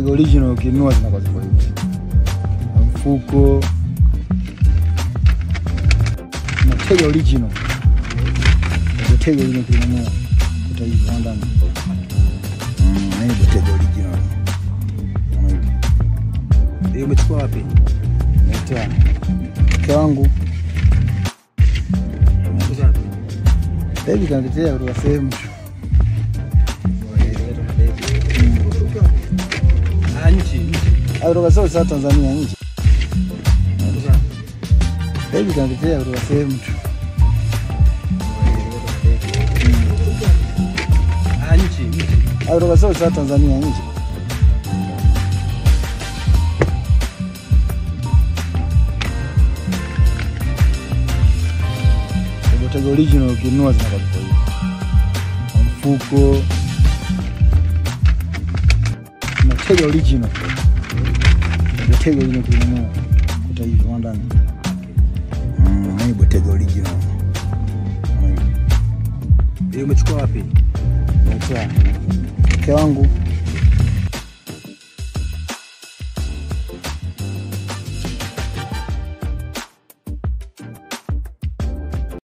Botega original ukinunua zinakuwa ziko hivi. Mfuko Botega original. Botega original ukinunua kuta hivi ndani. Mm, hii Botega original. Kama hivi. Hiyo umechukua wapi? Naitoa mke wangu Umechukua wapi? baby kaniletea kutoka sehemu Ah, nchi, nchi. au kutoka sio sasa Tanzania nje. Umechukua wapi? Baby kaniletea kutoka sehemu tu. Ah, nchi, nchi. au kutoka sio sasa Tanzania nje. Botega original ukinunua zinakuwa ziko hivi. Mfuko Botega original. Botega original ukinunua kuta hivi ndani. Mm, hii Botega original. Kama hivi. Hiyo umechukua wapi? Naitoa mke wangu